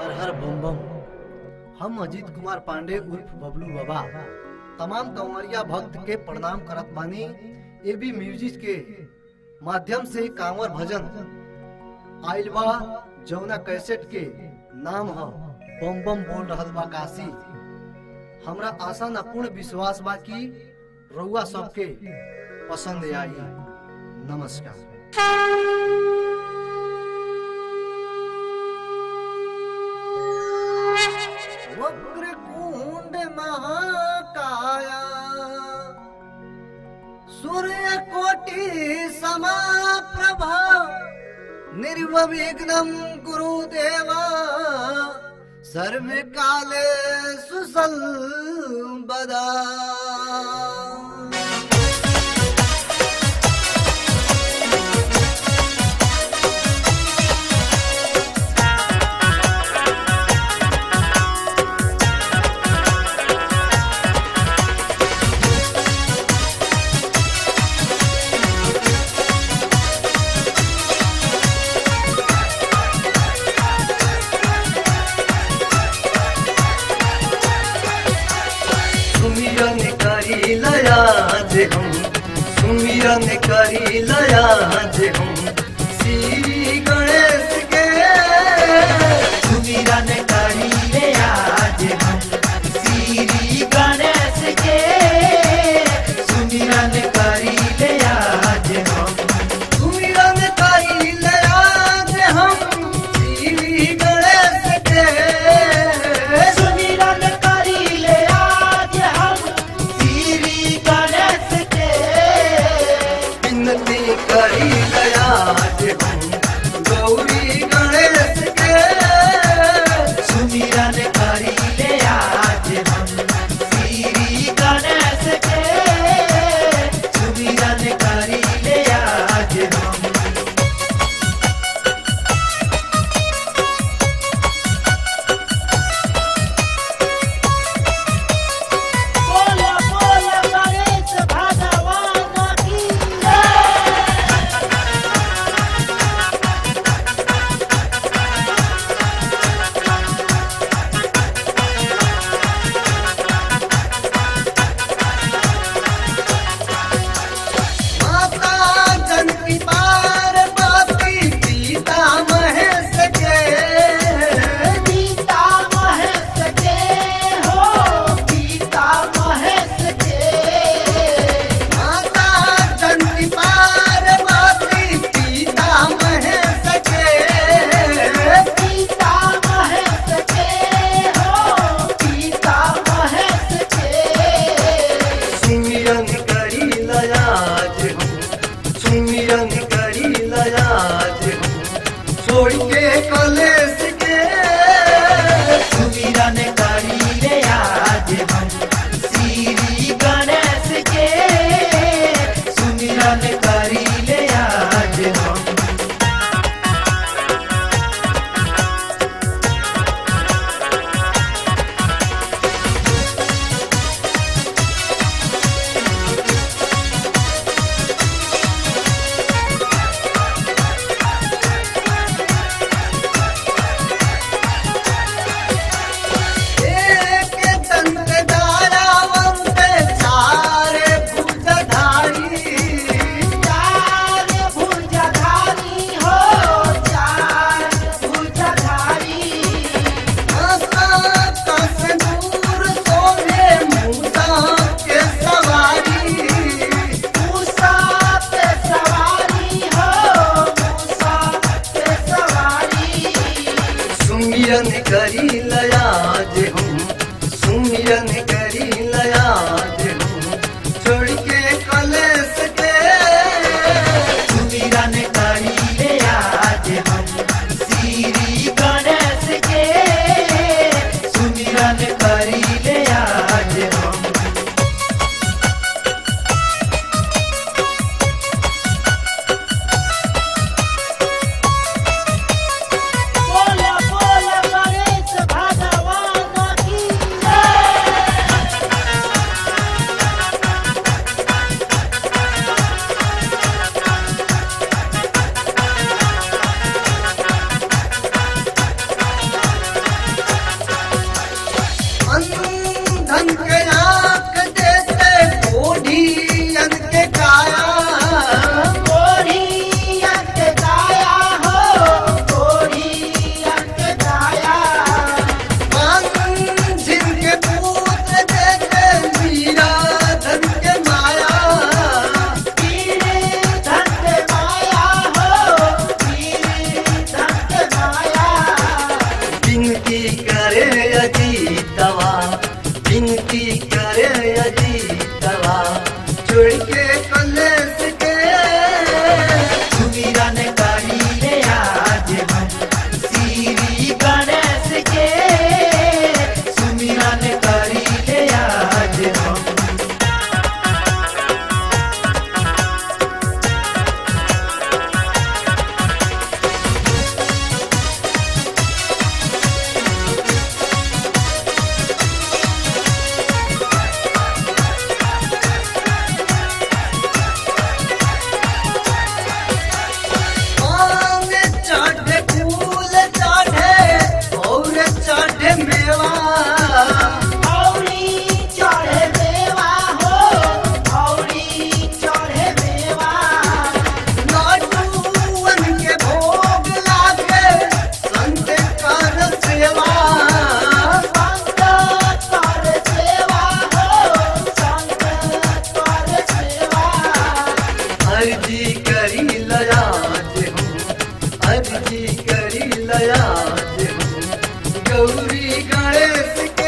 हर हर बम बम हम अजीत कुमार पांडे उर्फ बबलू बाबा तमाम कंवरिया भक्त के प्रणाम करत बानी एबी म्यूजिक के माध्यम से कांवर भजन आइल बा जौना कैसेट के नाम ह बम बम बोल रहल बा काशी हमरा आशा न पूर्ण विश्वास बा कि रउआ सबके पसंद आई नमस्कार वक्रकुंड महाकाया सूर्य कोटि समाप्रभा निर्विघ्नं गुरुदेवा सर्वे काले सुसंबदा सुमिरन करी लया जे हम सुमिरन करी लया जे हम श्री गणेश के सुमिरन करी ले आज हम श्री गणेश के सुमिरन करी ले आज हम सुमिरन करी लया जे हम श्री गणेश के सुमिरन करी ले आज हम श्री गणेश के विनती करी लया जे हम गौरी गणेश के सुमिरन करी ले आज हम श्री गणेश के सुमिरन करी ले आज हम बोला बोला गणेश भगवान की जय माता जनकी पार्वती सीता महेश के गीता महेश के हो गीता महेश के माता जनकी पार्वती सीता महेश के गीता महेश के हो गीता महेश के सुमिरन करी लयाज हम सुमिरन करी लयाज हम छोड़ के कलेश के सुमिरन करी ले आज हम श्री गणेश के सुमिरन करी ले आज हम एक दंत धारावंत चार भुजधारी चार भुजधारी हो चार भुजधारी दूर सोने मूसा के सवारी मूसा पे सवारी हो मूसा पे सवारी सुमिरन करी लयाज हम सुमिरन करी लयाज हम छोड़ के कलेश के सुमिरन करी ले आज हम श्री गणेश के सुमिरन करी ले आज हम बोला बोला गणेश भगवान के का